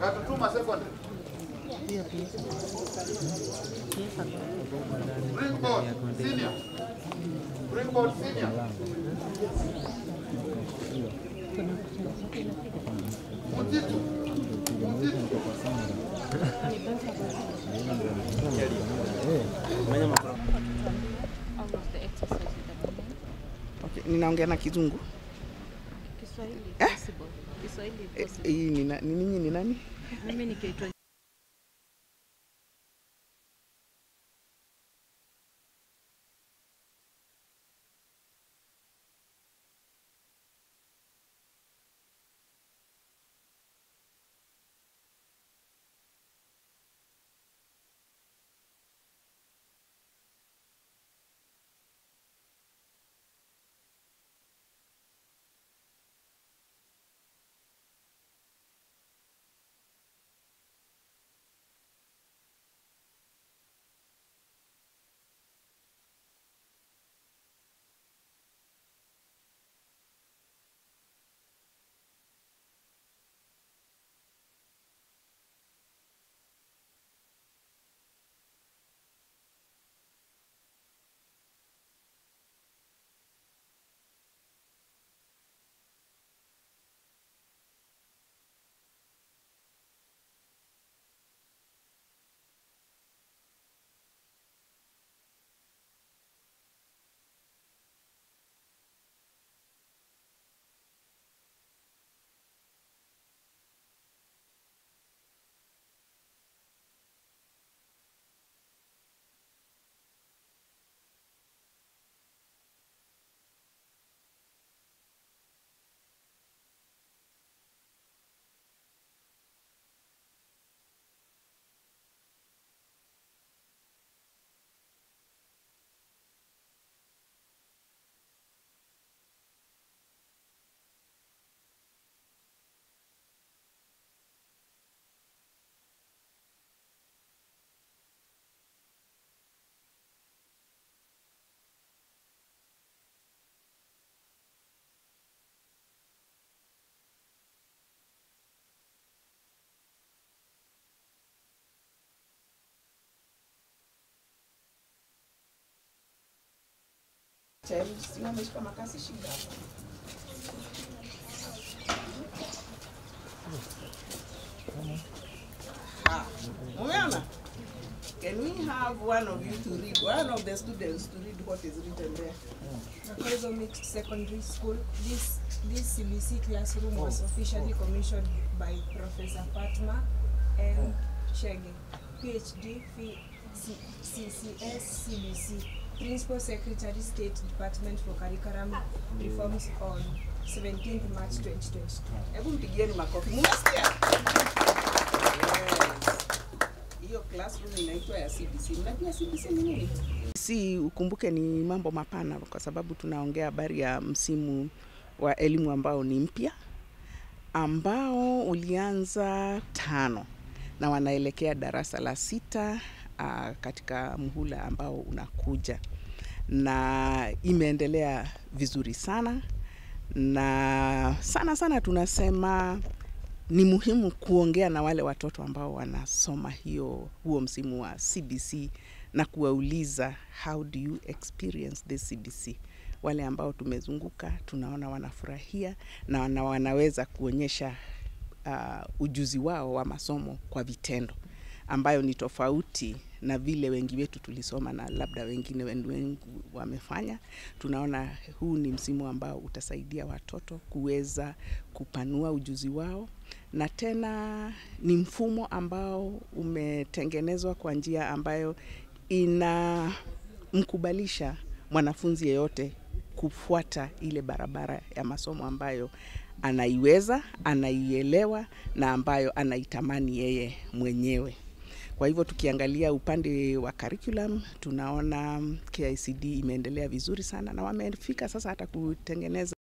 Katutuma Secondary. Springboard Senior. Springboard Senior. Mutitu. Mutitu. All of the exercises that we need. Okay, ninaongea na kizungu. Kiswahili Eh? possible. Kiswahili Eh, possible. Hii ni na- ni ninyi ni nani? Mimi nikiitwa Simameshika makasi shida hapa. Ah, Umeona? Can we have one of you to read, one of the students to read what is written there? Nakaizo Mixed Secondary School. This this CBC classroom was officially commissioned by Professor Fatma M. Chege, PhD, Ph- C- CCS CBC, Principal Secretary State Department for Curriculum Reforms on 17th March 2022. Hebu mpigieni makofi. Mmesikia? Yes. Hiyo classroom inaitwa ya CBC. Mnajua CBC ni nini? Si ukumbuke ni mambo mapana kwa sababu tunaongea habari ya msimu wa elimu ambao ni mpya ambao ulianza tano na wanaelekea darasa la sita uh, katika mhula ambao unakuja na imeendelea vizuri sana na sana sana tunasema ni muhimu kuongea na wale watoto ambao wanasoma hiyo huo msimu wa CBC na kuwauliza how do you experience this CBC. Wale ambao tumezunguka tunaona wanafurahia na wana, wanaweza kuonyesha uh, ujuzi wao wa masomo kwa vitendo ambayo ni tofauti na vile wengi wetu tulisoma na labda wengine wen- wengi wamefanya. Tunaona huu ni msimu ambao utasaidia watoto kuweza kupanua ujuzi wao, na tena ni mfumo ambao umetengenezwa kwa njia ambayo inamkubalisha mwanafunzi yeyote kufuata ile barabara ya masomo ambayo anaiweza, anaielewa na ambayo anaitamani yeye mwenyewe. Kwa hivyo tukiangalia upande wa curriculum tunaona KICD imeendelea vizuri sana na wamefika sasa hata kutengeneza